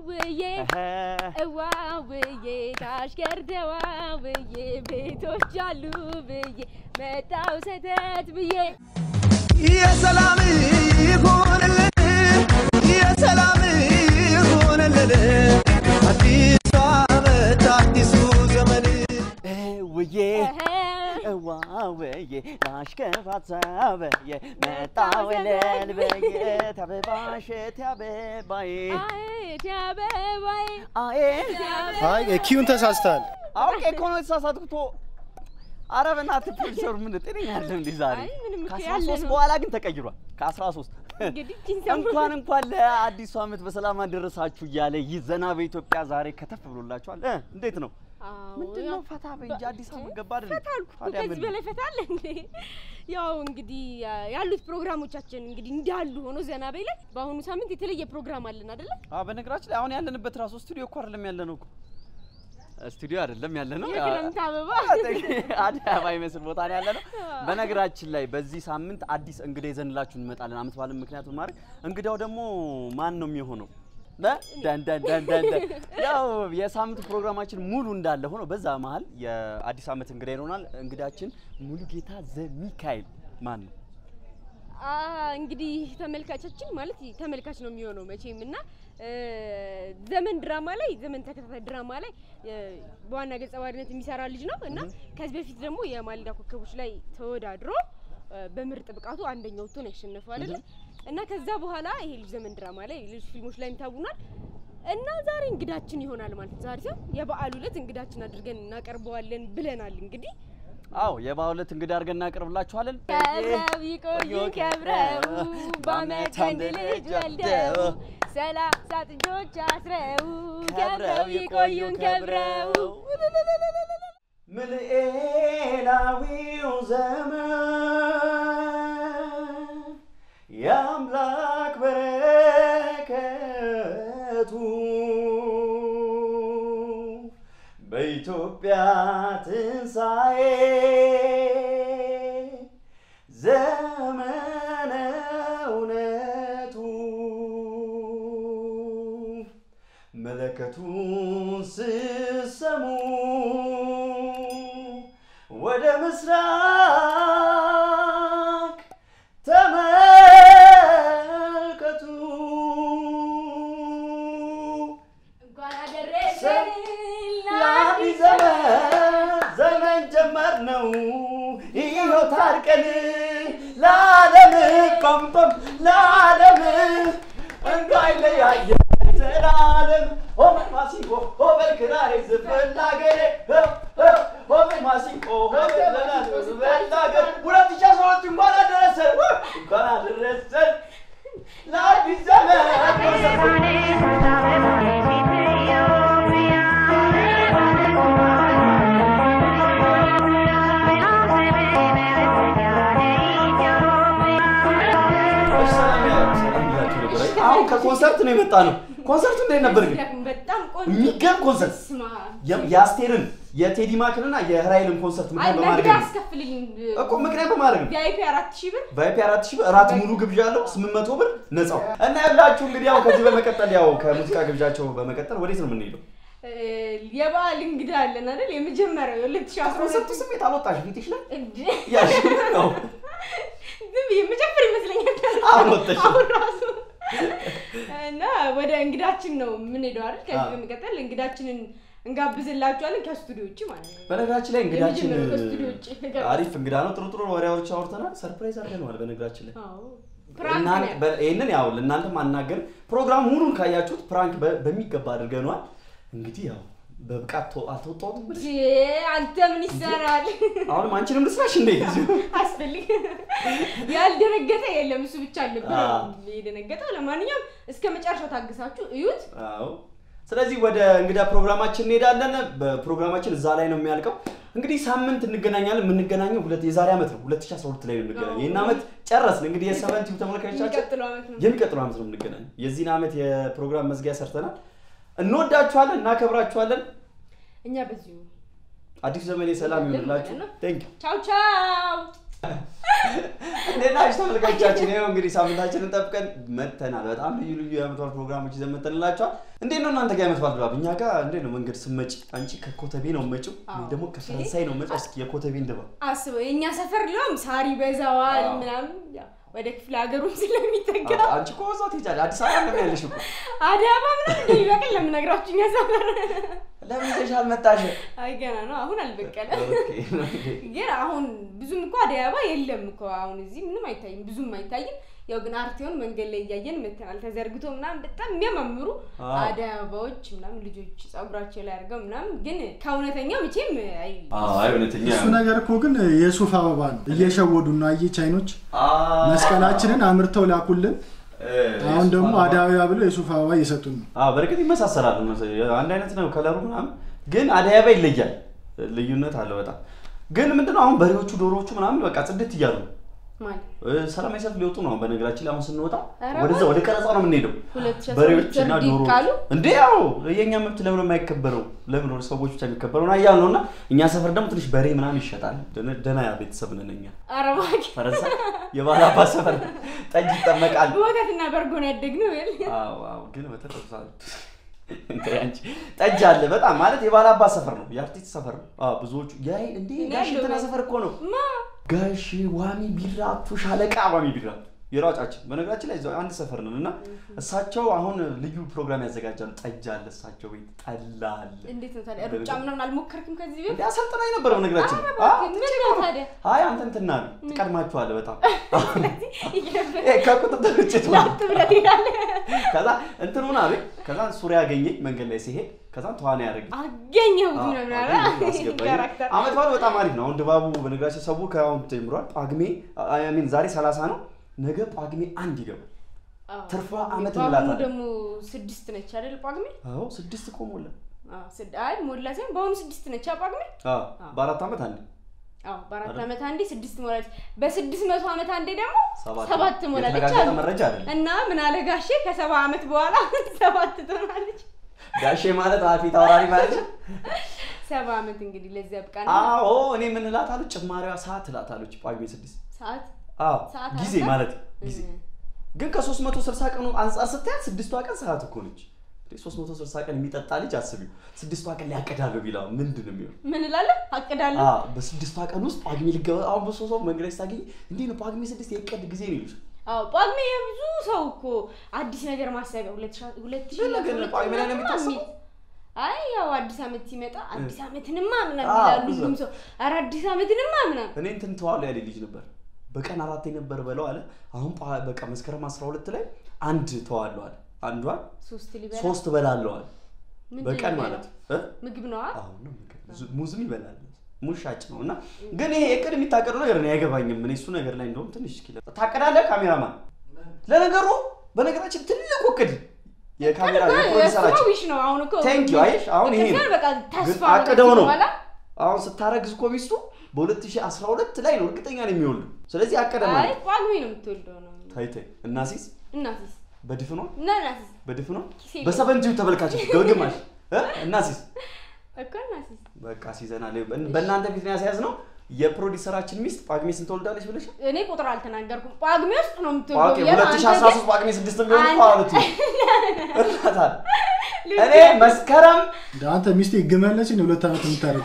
እዋውዬ እዋውዬ ታሽከር ደዋውዬ ቤቶች አሉ ብዬ መጣው ሰተት ብዬ የሰላም ይሁንልን የሰላም ይሁንልን አዲሱ ዓመት አዲሱ ዘመን ውዬ ዋውዬ ላሽከፋት ሳበየ መጣው እልል ብዬ ተበባሽ ተበባዬ አየት አበባዬ አዬ አይ ኪዩን ተሳስተሃል። አውቄ እኮ ነው የተሳሳትኩት። ኧረ በእናትህ ፕሮዲሰሩ ምን ጤነኛ አይደለም እንዴ ዛሬ? አይ ምንም እኮ ከአስራ ያለ ሶስት ነው። በኋላ ግን ተቀይሯል። ከአስራ ሶስት እንግዲህ ይህን ሰሞን- እንኳን እንኳን ለአዲሱ ዓመት በሰላም አደረሳችሁ እያለ ይህ ዘና በኢትዮጵያ ዛሬ ከተፍ ብሎላችኋል። እ እንዴት ነው? አዎ፣ ምንድን ያው ነው ፈታ በይ እንጂ አዲስ ዓመት ገባ አይደል? ፈታ አልኩ እኮ። ታዲያ ከዚህ ምን? በላይ ፈታ አለ እንዴ? ያው እንግዲህ ያ- ያሉት ፕሮግራሞቻችን እንግዲህ እንዳሉ ሆኖ ዘና በይ ላይ በአሁኑ ሳምንት የተለየ ፕሮግራም አለን አይደለ? አዎ በነገራችን ላይ አሁን ያለንበት ራሱ ስቱዲዮ እኮ አይደለም ያለ ነው እኮ ስቱዲዮ አይደለም ያለ ነው የክረምት አበባ አዲስ አበባ ይመስል ቦታ ነው ያለ ነው። በነገራችን ላይ በዚህ ሳምንት አዲስ እንግዳ ይዘንላችሁ እንመጣለን። አመት በዓልን ምክንያት በማድረግ እንግዳው ደግሞ ማን ነው የሚሆነው? እ? ደን ደን ደን ደን ደን። ያው የሳምንቱ ፕሮግራማችን ሙሉ እንዳለ ሆኖ በዛ መሀል የአዲስ አመት እንግዳ ይሆናል። እንግዳችን ሙሉጌታ ዘሚካኤል ማን ነው? አ እንግዲህ ተመልካቻችን ማለት ተመልካች ነው የሚሆነው መቼም እና እ፣ ዘመን ድራማ ላይ ዘመን ተከታታይ ድራማ ላይ እ፣ በዋና ገጸ ባህሪነት የሚሰራ ልጅ ነው እና ከዚህ በፊት ደግሞ የማለዳ ኮከቦች ላይ ተወዳድሮ እ፣ በምርጥ ብቃቱ አንደኛ ወጥቶ ነው ያሸነፈው አይደለ? እና ከዛ በኋላ ይሄ ልጅ ዘመን ድራማ ላይ ሌሎች ፊልሞች ላይም ታውኗል እና ዛሬ እንግዳችን ይሆናል ማለት ነው። ዛሬ ሲሆን የበዓሉ ዕለት እንግዳችን አድርገን እናቀርበዋለን ብለናል እንግዲህ አዎ የባሁለት እንግዳ አድርገን እናቀርብላችኋለን። ከብረው ይቆዩ ከብረው በአመት አንድ ልጅ ወልደው ሰላሳ ጥጆች አስረው ከብረው ይቆዩን ከብረው ምልኤላዊው ዘመን የአምላክ በረከቱ በኢትዮጵያ ትንሣኤ ዘመነ እውነቱ መለከቱን ስሰሙ ወደ ምስራቅ ተመልከቱ። እንኳን አደረሰን ለአዲስ ዘመን ዘመን ጀመር ነው ይኸው ታርቀን ለዓለም ቆምቆም ለዓለም እንዳይለያየ ዘላለም ሆመን ማሲንቆ ሆበል ክራሬ ዝፈን ላገሬ ሆመን ማሲንቆ ሆበል ዘላለም ዝፈን ላገሬ ሁለት ሺህ አስራ ሁለት እንኳን አደረሰን እንኳን አደረሰን ለአዲስ ዘመን አሁን ከኮንሰርት ነው የመጣ ነው። ኮንሰርቱ እንዴት ነበር ግን? በጣም ቆንጆ የሚገርም ኮንሰርት ስማ የ- የአስቴርን የቴዲ ማክንና የራይልን ኮንሰርት አይ ምክንያት ለእንግዳ በማድረግ ነው አስከፍልኝ እኮ ምክንያት በማድረግ ነው። ቪአይፒ አራት ሺህ ብር ቫይፒ አራት ሺህ ብር እራት ሙሉ ግብዣ አለው ስምንት መቶ ብር ነፃው እና ያላችሁ እንግዲህ ያው ከዚህ በመቀጠል ያው ከሙዚቃ ግብዣቸው በመቀጠል ወዴት ነው የምንሄደው? እ፣ የበዓል እንግዳ አለን አይደል? የመጀመሪያው የሁለት ሺህ አስራ ኮንሰርቱ ሁለት ስሜት አልወጣሽ ፊትሽ ላይ እንዴ ያሽ ነው ዝም ብዬ መጨፈር ይመስለኛል። አሁን ወጣሽ። አሁን ራሱ እና ወደ እንግዳችን ነው የምንሄደው አይደል? ከዚህ አዎ። በመቀጠል እንግዳችንን እንጋብዝላችኋለን ከስቱዲዮ ውጭ ማለት ነው። በነገራችን ላይ እንግዳችን የመጀመሪያው ከስቱዲዮ ውጭ ነገር አሪፍ እንግዳ ነው። ጥሩ ጥሩ ወሬዎች አውርተናል። ሰርፕራይዝ አድርገነዋል። በነገራችን ላይ አዎ ፕራንክ እናን- ነው። በ- ይህንን ያው ለእናንተ ማናገር ፕሮግራም ሙሉን ካያችሁት ፕራንክ በ- በሚገባ አድርገነዋል። እንግዲህ ያው በብቃት ተው- አልተወጣሁትም ብለሽ እንዴ አንተ ምን ይሰራል? አሁንም አንቺንም ልስራሽ እንዴ? አስፈልግ ያልደነገጠ የለም። እሱ ብቻ አልነበረ አዎ። የደነገጠው። ለማንኛውም እስከ መጨረሻው ታግሳችሁ እዩት። አዎ። ስለዚህ ወደ እንግዳ ፕሮግራማችን እንሄዳለን። በፕሮግራማችን እዛ ላይ ነው የሚያልቀው። እንግዲህ ሳምንት እንገናኛለን። የምንገናኘው ሁለት የዛሬ ዓመት ነው 2012 ላይ ነው የምንገናኘው። ይህን ዓመት ጨረስን። እንግዲህ የሰቨንቲው ተመልካቾቻችን የሚቀጥለው ዓመት ነው። የሚቀጥለው ዓመት ነው የምንገናኘው። የዚህን ዓመት የፕሮግራም መዝጊያ ሰርተናል። እንወዳችኋለን፣ እናከብራችኋለን። እኛ በዚሁ አዲሱ ዘመን የሰላም ይሆንላችሁ። ማለት ነው። ቴንክ ቻው ቻው። እንዴት ናችሁ ተመልካቾቻችን? ይኸው እንግዲህ ሳምንታችንን ጠብቀን መጥተናል። በጣም ልዩ ልዩ የዓመት በዓል ፕሮግራሞች ይዘን መጥተንላችኋል። እንዴት ነው እናንተ ጋር የዓመት በዓል ድባብ? እኛ ጋር እንዴት ነው መንገድ ስመጪ? አንቺ ከኮተቤ ነው መጪው ወይ ደግሞ ከፈረንሳይ ነው መጪው? እስኪ የኮተቤን ድባብ አስበው የእኛ ሰፈር ሊሆን ሳር ይበዛዋል አዎ። ምናምን ያው ወደ ክፍለ ሀገሩም ስለሚጠጋ አንቺ እኮ እዛ ትሄጃለሽ። አዲስ አበባ ነው ያለሽ እኮ። አዳማ ምናምን እንደሚበቅል ለምነግራችሁ እኛ ሰፈር ለምን ይዘሽ አልመጣሽም? አይ ገና ነው አሁን አልበቀለም ኦኬ፣ ግን አሁን ብዙም እኮ አዲስ አበባ የለም እኮ አሁን እዚህ ምንም አይታይም ብዙም አይታይም ያው ግን አርቴውን መንገድ ላይ እያየን መተናል ተዘርግቶ ምናምን በጣም የሚያማምሩ አዎ። አዲስ አበባዎች ምናምን ልጆች ጸጉራቸው ላይ አድርገው ምናምን ግን ከእውነተኛው መቼም አይ አይ እውነተኛ እሱ ነገር እኮ ግን የሱፍ አበባ ነው እየሸወዱ ነው። አየህ ቻይኖች መስቀላችንን አምርተው ላኩልን። አሁን ደግሞ አዳያ ብለው የሱፍ አበባ እየሰጡን ነው። አዎ በእርግጥ ይመሳሰላሉ። መሰለኝ። አንድ አይነት ነው ከለሩ ምናምን፣ ግን አደይ አበባ ይለያል። ልዩነት አለው በጣም። ግን ምንድነው አሁን በሬዎቹ ዶሮዎቹ ምናምን በቃ ጽድት እያሉ ነው። ማለት እ፣ ሰላማዊ ሰልፍ ሊወጡ ነው። አሁን በነገራችን ላይ አሁን ስንወጣ ኧረ ወደዛ ወደ ቀረጻው ነው የምንሄደው። ሁለት ሺህ አስራ በሬዎች ሁለት እና ወርድ ዶሮ ይቃሉ? እንዴ ያው የእኛ መብት ለምን የማይከበረው ለምን ነው ሰዎች ብቻ የሚከበረው ና እያል ነው እና እኛ ሰፈር ደግሞ ትንሽ በሬ ምናምን ይሸጣል። ደነ- ደህና ቤተሰብ ነን እኛ። ኧረ እባክህ ፈረንሳይ የባህል አባት ሰፈር ጠጅ ይጠመቃል። በወተትና በእርጎ ነው ያደግነው ይል አዎ አዎ፣ ግን በተጠቅሳል እንትን አንቺ ጠጅ አለ በጣም ማለት የባህል አባት ሰፈር ነው፣ የአርቲስት ሰፈር ነው። አዎ ብዙዎቹ ያይ እንዴ እኔ ጋሽ እንትና ያለው ሰፈር እኮ ነው ማ ጋሽ ዋሚ ቢራቱ ሻለቃ ዋሚ ቢራቱ የሯጫችን በነገራችን ላይ እዛው አንድ ሰፈር ነን እና እሳቸው አሁን ልዩ ፕሮግራም ያዘጋጃሉ። ጠጅ አለ እሳቸው ቤት ጠላ አለ። እንዴት ነው ታዲያ ሩጫ ምናምን አልሞከርክም ከዚህ ቤት እንዴ አሰልጥናኝ ነበር በነገራችን ላይ። ኧረ አዎ፣ እባክህ፣ ምን ነው ታዲያ አይ አንተ እንትና ነው ትቀድማችኋለህ በጣም ይገርምህ። ይሄ ከቁጥጥር ውጭ ትሆናለህ። ላጥ ብለህ ትሄዳለህ ከዛ እንትን ሆና ቤት ከዛ ሱሪ ያገኘኝ መንገድ ላይ ሲሄድ ከዛ ተዋና ያደረግ አገኘሁት ምናምን አለ ካራክተር አመት በዓሉ በጣም አሪፍ ነው። አሁን ድባቡ በነገራችን ሰው ከአሁን ጀምሯል። ጳጉሜ አይ ሚን ዛሬ 30 ነው፣ ነገ ጳጉሜ አንድ ይገባል። አዎ፣ ትርፏ ጳጉሜ- ዓመት ጳጉሜ እንላታለን። ደግሞ ስድስት ነች አይደል ጳጉሜ አዎ ስድስት እኮ ሞላ። አዎ፣ ስድ- አይ ሞላ ሳይሆን በአሁኑ ስድስት ነች አ ጳጉሜ አዎ በአራት ዓመት አንድ አዎ በአራት አይደል? ዓመት አንዴ ስድስት ሞላለች በስድስት መቶ ዓመት አንዴ ደግሞ ሰባት ሰባት ሞላለች የተረጋገጠ አሉ መረጃ አይደለም። እና ምን አለ ጋሼ ከሰባ ዓመት በኋላ ሰባት ትሆናለች ጋሼ ማለት ፊት አውራሪ ማለት ነው። ሰባ ዓመት እንግዲህ ለዚያ ብቃ አዎ እኔ ምን እላታለሁ? ጭማሪዋ ሰዓት እላታለች ጳጉሜ ስድስት ሰዓት አዎ ሰዓት ጊዜ አራት ማለት ጊዜ እም። ግን ከ360 ቀኑ አንጻር ስታያት ስድስቷ ቀን ሰዓት እኮ ነች። እንዴ 360 ቀን የሚጠጣ ልጅ አስቢው ስድስቷ ቀን ሊያቀዳለሁ ቢላ ምንድን ነው የሚሆነው? ምን እላለሁ አቅዳለሁ አዎ በስድስቷ ቀን ውስጥ ጳጉሜ ሊገባ አሁን በሶ ሰው መንገድ ላይ ስታገኝ እንዴ ነው ጳጉሜ ስድስት የቀድ ጊዜ ነው ይሉሽ። አዎ ጳጉሜ የብዙ ሰው እኮ አዲስ ነገር ማሰቢያ ሁለት ሺህ ሁለት ሺህ ምን ነገር ነው? ሁለት ጳጉሜ ላይ ነው ምናምን የሚታሰበው? የሚል- አይ ያው አዲስ ዓመት ሲመጣ አዲስ ዓመትንማ ምናምን አዎ፣ ይላሉ ብዙ ሁሉም ሰው ኧረ አዲስ ዓመትንማ ምናምን እኔ እንትን ተዋሉ ያለ ልጅ ነበር በቀን አራቴ ነበር በለው አለ። አሁን ጳ- በቃ መስከረም 12 ላይ አንድ ተዋለው አለ። አንዷን ሶስት ሊበላ ሶስት በላለሁ አለ ምንድን በቀን ነው ማለት የሚበላው? እ? ምግብ ነዋ አሁን ነው ምግብ። ዙ- ሙዝም ይበላል ሙዝ ሻጭ ነው እና ግን ይሄ እቅድ የሚታቀደው ነገር ነው አይገባኝም። እኔ እሱ ነገር ላይ እንደውም ትንሽ እስኪ ታቀዳለህ ካሜራማን። ለነገሩ በነገራችን ትልቁ እቅድ የካሜራ የፕሮዲሰራችን ዊሽ ነው አሁን እኮ ቴንክ ዩ አየሽ፣ አሁን ይሄ ነው ከዛ በቃ ተስፋ ግን አቅደው ነው በኋላ አሁን ስታረግዝ እኮ ሚስቱ በ2012 ላይ ነው እርግጠኛ ነው የሚወልዱ። ስለዚህ አቀደ አይ ማለት ጳጉሜ ነው የምትወልደው ነው ታይ ታይ እናሲስ እናትስ በድፍኗ እና እናትስ በድፍኗ ኪሴ ላይ- በሰበንቲው ተመልካቾች ገግማሽ እ? እናሲስ እኮ እናትስ በቃ ሲዘናል በእናንተ ፊት ነው ያስያዝነው። የፕሮዲሰራችን ሚስት ጳጉሜ ስንት ትወልዳለች ብለሽ እኔ ቁጥር አልተናገርኩም ጳጉሜ ውስጥ ነው ኦኬ የምትወልደው ብያለሁ። አንተ 2013 ጳጉሜ 6 ቢሆን እኮ አንተ- አሉት እናታል እኔ መስከረም እንደ አንተ ሚስቴ ግመለች ነው ሁለት ዓመት የምታረግ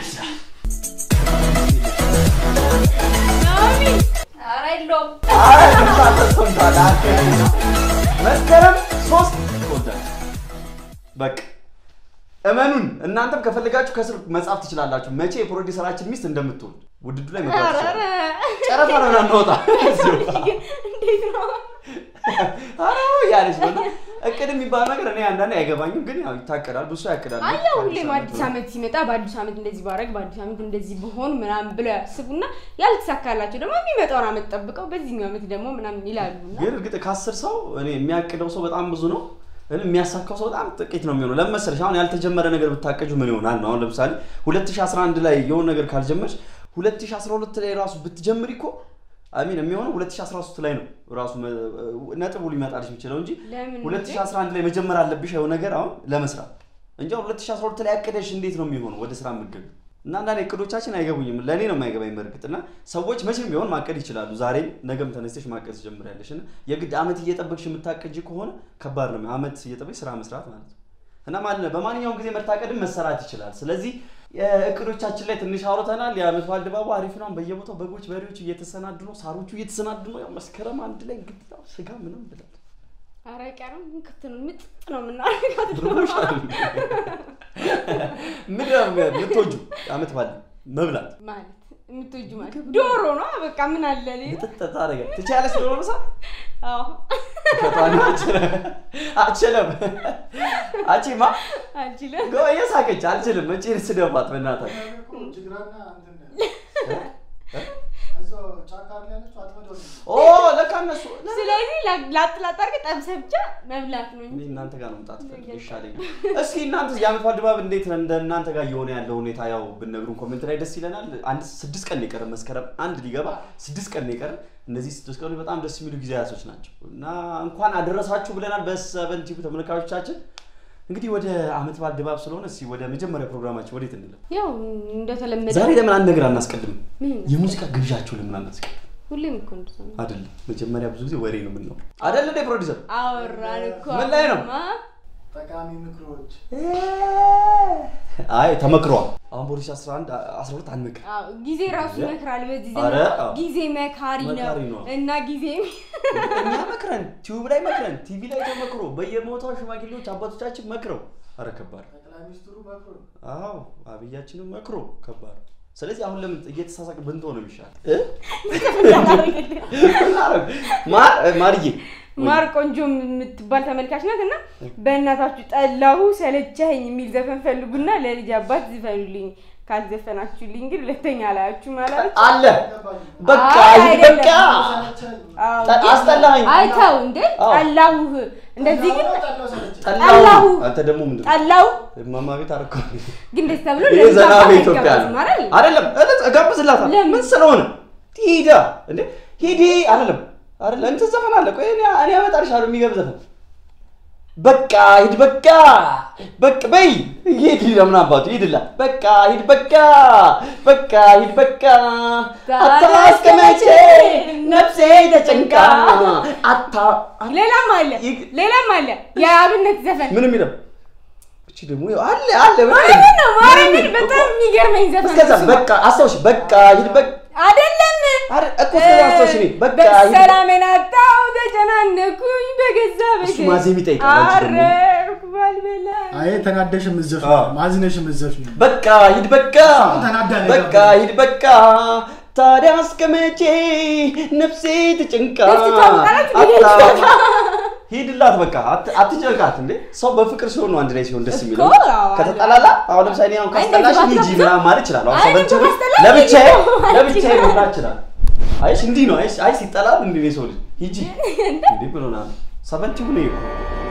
ናሚ ኧረ የለውም አረ ድምፅ ተሰምቷል። አንተ መስከረም 3 ትወልዳለች። በቃ እመኑን። እናንተም ከፈለጋችሁ ከስር መጻፍ ትችላላችሁ መቼ የፕሮዲሰራችን ሚስት እንደምትወልድ ውድዱ ላይ መግባት ኧረ ትችላላችሁ። ኧረ ጨረታ ነው ምናምን እንወጣ ግን እንዴት ነው አረ ያለች ነው። እና እቅድ የሚባል ነገር እኔ አንዳንዴ አይገባኝም፣ ግን ያው ይታቀዳል። ብዙ ሰው ያቅዳል። አያው ሁሌም አዲስ ዓመት ሲመጣ በአዲስ ዓመት እንደዚህ ባረግ በአዲስ ዓመት እንደዚህ ብሆን ምናምን ብለው ያስቡና ያልተሳካላቸው ደግሞ የሚመጣውን ዓመት ጠብቀው በዚህኛው ዓመት ደግሞ ምናምን ይላሉ እና ግን እርግጥ ከአስር ሰው እኔ የሚያቅደው ሰው በጣም ብዙ ነው። ግን የሚያሳካው ሰው በጣም ጥቂት ነው የሚሆነው። ለምን መሰለሽ? አሁን ያልተጀመረ ነገር ብታቀጁ ምን ይሆናል ነው። አሁን ለምሳሌ 2011 ላይ የሆነ ነገር ካልጀመርሽ 2012 ላይ ራሱ ብትጀምሪ እኮ አሚን የሚሆነው 2013 ላይ ነው ራሱ መ- ነጥቡ ሊመጣልሽ የሚችለው እንጂ ለምን 2011 ላይ መጀመር አለብሽ የሆነ ነገር አሁን ለመስራት እንጂ አሁን 2012 ላይ ያቀደሽ እንዴት ነው የሚሆነው ወደ ስራ የምትገቢው? እና አንዳንድ እቅዶቻችን አይገቡኝም። ለእኔ ነው የማይገባኝ በእርግጥ እና ሰዎች መቼም ቢሆን ማቀድ ይችላሉ። ዛሬም ነገም ተነስተሽ ማቀድ ትጀምሪያለሽ እና የግድ አመት እየጠበቅሽ የምታቀጅ ከሆነ ከባድ ነው። አመት እየጠበቅሽ ስራ መስራት ማለት ነው እና ማለት በማንኛውም ጊዜ መታቀድም መሰራት ይችላል። ስለዚህ እቅዶቻችን ላይ ትንሽ አውርተናል። የአመት በዓል ድባቡ አሪፍ ነው። በየቦታው በጎች፣ በሬዎች እየተሰናዱ ነው። ሳሮቹ እየተሰናዱ ነው። ያው መስከረም አንድ ላይ እንግዲህ ያው ስጋ ምንም ብለን ኧረ ቀረም ክት ነው ምጥ ነው የምናደርጋት ምንድን ነው የምትወጂው አመት በዓል መብላት ማለት የምትወጁ ማለት ዶሮ ነው በቃ ምን አለ ሌላ ምጥጥ ታደርጊያለሽ። ትችያለሽ ዶሮ መሳል? አዎ ፈጣን አልችልም አልችልም። አንቺማ አልችልም ጎ እየሳቀች አልችልም። እጪ ስደባት በእናትህ ጅግራና እንትን እዛው ጫካ ላይ ያለችው አጥመዶ ነው። ኦ ለካ እነሱ ስለዚህ ላጥ ላጥ አድርገህ ጠብሰህ ብቻ መብላት ነው እኔ እንጂ እናንተ ጋር ነው መምጣት ፈልግ ይሻለኛል። እስኪ እናንተ የዓመት በዓል ድባብ እንዴት ነው? እንደ እናንተ ጋር እየሆነ ያለው ሁኔታ ያው ብነግሩን ኮሜንት ላይ ደስ ይለናል። አንድ ስድስት ቀን ነው የቀረን መስከረም አንድ ሊገባ ስድስት ቀን ነው የቀረን። እነዚህ ስድስት ቀኖች በጣም ደስ የሚሉ ጊዜያቶች ናቸው እና እንኳን አደረሳችሁ ብለናል በሰቨን ቲቪ ተመልካቾቻችን። እንግዲህ ወደ ዓመት በዓል ድባብ ስለሆነ እስኪ ወደ መጀመሪያ ፕሮግራማችን ወዴት እንለም? ያው እንደተለመደ ዛሬ ለምን አንድ ነገር አናስቀድምም? ምን የሙዚቃ ግብዣችሁ ለምን አናስቀድም? ሁሌም እኮ እንደዛ ነው። አይደለም መጀመሪያ ብዙ ጊዜ ወሬ ነው የምንለው አይደል እንዴ ፕሮዲሰር? አወራን እኮ ምን ላይ ነው? አሁንማ። ጠቃሚ ምክሮች አይ ተመክሯል። አሁን ፖሊስ 11 12 አንመክር አዎ ጊዜ ራሱ ይመክራል። በዚህ ኧረ፣ ዘመን አዎ። ጊዜ መካሪ መካሪ ነው ነው። እና ጊዜ እኛ መክረን ቲዩብ ላይ መክረን ቲቪ ላይ ተመክሮ በየቦታው ሽማግሌዎች አባቶቻችን መክረው አረ ከባድ ጠቅላይ ሚኒስትሩ መክሮ አዎ አብያችንም መክሮ ከባድ ስለዚህ አሁን ለምን እየተሳሳቅ ብንቶ ነው የሚሻል ማር ማርዬ ማር ቆንጆ የምትባል ተመልካች ናት እና በእናታችሁ ጠላሁ ሰለቸኸኝ የሚል ዘፈን ፈልጉና ለልጅ አባት ዝፈኑልኝ። ካልዘፈናችሁልኝ ግን ሁለተኛ አላያችሁ ማለት አለ በቃ አይ፣ ይህ አይደለም። በቃ ጠ- አስጠላኸኝ አይተው እንዴ አዎ። ጠላሁህ። እንደዚህ ግን ጠላሁ ጠላሁ። አንተ ደግሞ ምንድን ነው ጠላሁ እማማ ቤት አረኮ ግን ደስ ተብሎ ይሄ ለልጅ ዘና አባት በኢትዮጵያ ነው አይጋባዝም አይደል? አይደለም እለት እጋብዝላታል ለምን? ምን ስለሆነ ሂዳ እንዴ ሂዲ አይደለም አይደለም እንትን ዘፈን አለ ቆይ እኔ እኔ አመጣልሻለሁ የሚገርም ዘፈን በቃ ሂድ በቃ በቃ በይ ሂድ ለምን አባቱ ሂድላ በቃ ሂድ በቃ በቃ ሂድ በቃ አታስቀመጪ ነፍሴ ተጨንቃ አታ ሌላም አለ ይግ- ሌላም አለ የአብነት ዘፈን ምን የሚለው እቺ ደግሞ ይኸው አለ አለ ማርያምን ነው ማርያምን በጣም የሚገርመኝ ዘፈን እስከዛ ነው እሱ። በቃ አስታውሽ በቃ ሂድ በቃ አይደለም አረ እኮ እስከዛ አስታውሽ እኔ በቃ ሂድ በሰላሜን አጣሁ ተጨናነኩኝ በገዛ እሱ ማዜም ይጠይቃል፣ አንቺ ደግሞ። አረርኩ ባልበላ አይ ተናደሽ ምዘፍ አዎ። ማዝነሽ ምዘፍ በቃ ሂድ በቃ ተናዳ ነው በቃ የገባው። ሂድ በቃ ታዲያ እስከ መቼ ነፍሴ ትጭንቃ እስኪ ታውቃላችሁ አታ- ሂድላት በቃ አት- አትጨንቃት እንዴ ሰው በፍቅር ሲሆን ነው አንድ ላይ ሲሆን ደስ የሚለው እኮ አዎ፣ ከተጠላላ አሁን ለምሳሌ እኔ አሁን አይ፣ ካስጠላሽ እንደዚህ ሂጂ ባትለብሰው- ምናምን ማለት ይችላል አሁን አይ፣ ሰበንቺ እንደዚህ ባትጠላኝ ለብቻዬ ሂጂ ነው ማለት ለብቻዬ ይችላል። መብላት ይችላል አይሽ እንዲህ ነው አይሽ አይ ሲጠላል እንዲህ ነው የሰው ልጅ ሂጂ እንዴ ብሎናል ሰበንቲ ሁኔ እኮ